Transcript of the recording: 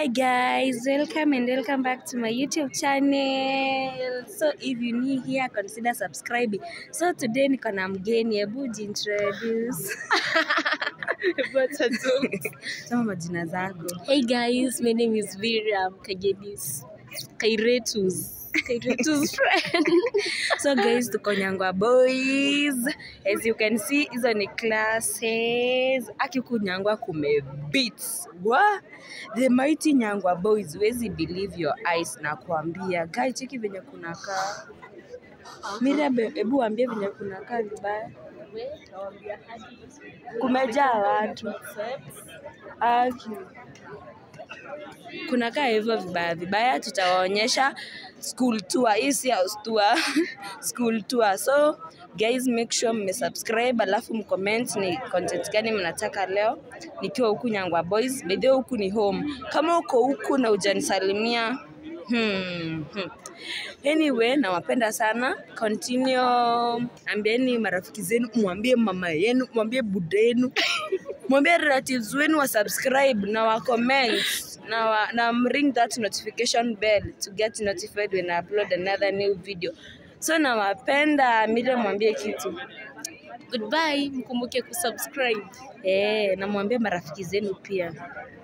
Hi guys, welcome and welcome back to my YouTube channel. So if you new here, consider subscribing. So today niko na mgeni, hebu jintroduce. Sema majina zako. Hey guys, my name is Miriam Kagedis. Kairetus. Kairetus friend. So guys, tuko Nyangwa Boys. As you can see, hizo ni classes. Aki huku Nyangwa kume beats. Wa? The mighty Nyangwa Boys. Huwezi believe your eyes na kuambia. Guy, cheki venye kunakaa. Miriam, hebu waambie venye kunakaa vibaya. Kumejaa watu. Aki. kunakaa hivyo vibaya vibaya, tutawaonyesha school tour. Hii si house tour, school tour. So guys, make sure mmesubscribe, alafu mcomment ni content gani mnataka leo nikiwa huku Nyangwa Boys. By the way, huku ni home. Kama uko huku na hujanisalimia Hmm, hmm. Anyway, nawapenda sana. Continue, ambieni marafiki zenu, mwambie mama yenu, mwambie buda yenu, mwambie relatives wenu wa subscribe na wa comment na, wa, na ring that notification bell to get notified when I upload another new video. So nawapenda. Miriam, mwambie kitu Goodbye, mkumbuke kusubscribe. eh, na mwambie marafiki zenu pia.